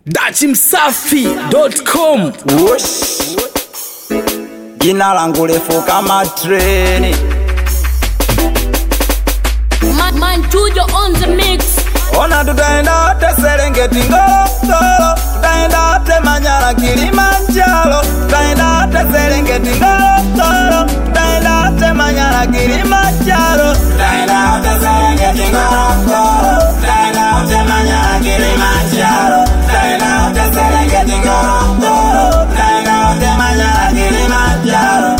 dachimsafi.com Ush. Jina langu refu kama treni, Man, man, Tujo on the mix. ona tutaenda wote Serengeti, Ngorongoro, tutaenda wote Manyara, Kilimanjaro, tutaenda wote Serengeti, Ngorongoro, tutaenda wote Manyara, Kilimanjaro, tutaenda wote Serengeti, Ngorongoro, tutaenda wote Manyara, Kilimanjaro, tutaenda wote Serengeti, Ngorongoro, tutaenda wote Manyara, Kilimanjaro.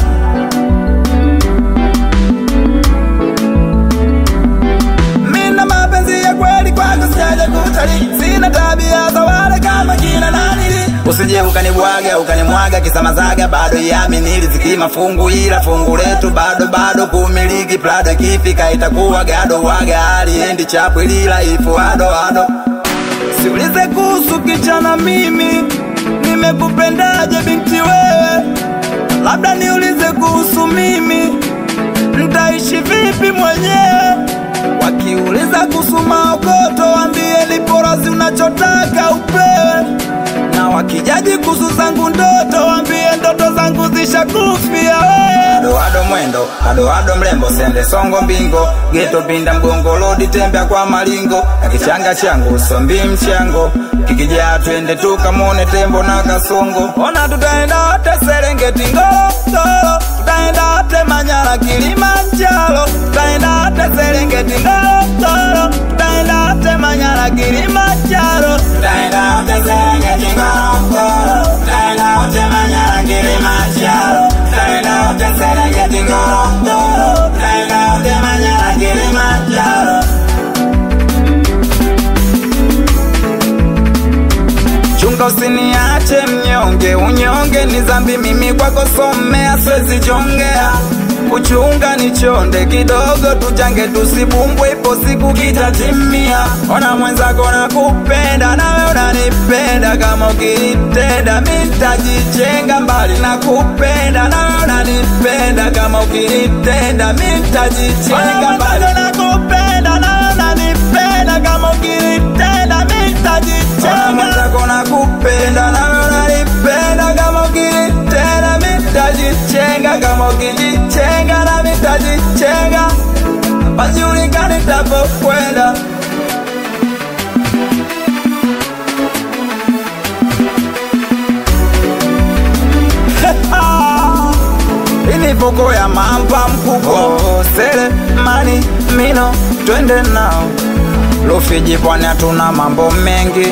Mina mapenzi ya kweli kwako sijaja kutalii, sina tabia za wale kama kina nanili. Usije ukanibwaga ukanimwaga kisamazaga, bado yamini riziki mafungu, ila fungu letu bado bado kumiliki. Prado ikifika itakuwa gado, waga haliendi chapu, lila ifu ado ado. Siulize kuhusu kichana, mimi nimekupendaje binti wewe, labda niulize kuhusu mimi Nitaishi vipi mwenyewe? Wakiuliza kuhusu maokoto, wambie nipo razi, unachotaka upewe. Na wakijaji kuhusu zangu ndoto, wambie ndoto zangu zishakufia wewe. Ado ado mwendo, ado ado mrembo, sende songo mbingo, geto pinda mgongo, lodi tembea kwa malingo, na kichanga changu sombi mchango, kikijaa twende tukamone tembo na kasongo. Ona tutaenda wote Serengeti, Ngorongoro, tutaenda wote Manyara, Kilimanjaro, tutaenda wote Serengeti, Ngorongoro, tutaenda wote Manyara, Kilimanjaro, tutaenda wote Serengeti, Ngorongoro, tutaenda wote Manyara, Kilimanjaro, tutaenda wote Serengeti, Ngorongoro, tutaenda wote Manyara, Kilimanjaro. Chunga usiniache mnyonge, unyonge ni dhambi, mimi kwako somea, siwezi jongea. Kuchunga ni chonde kidogo, tuchange tusibumbwe, ipo siku kitatimia. Ona mwenzako nakupenda, nawe unanipenda, kama ukinitenda mi nitajichenga mbali. Nakupenda nawe unanipenda, kama ukinitenda mi nitajichenga mbali. Nakupenda nawe unanipenda, kama ukinitenda mi nitajichenga mwenzako nakupenda nawe unanipenda kama ukinitenda mitajichenga kama ukijichenga na mitajichenga pajulikani tapokwenda ini voko ya mamba mkubwa sele mani mino twende nao Rufiji pwani hatuna mambo mengi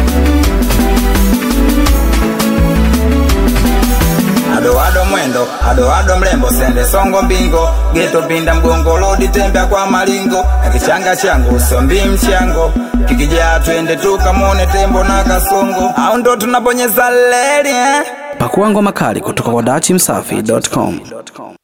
ado ado mwendo ado ado mrembo sende songo mbingo geto pinda mgongo lodi tembea kwa malingo na kichanga changu sombi mchango kikijaa twende tukamone tembo na kasongo au ndo tunabonyeza leli eh? pakuangwa makali kutoka kwa dachimsafi.com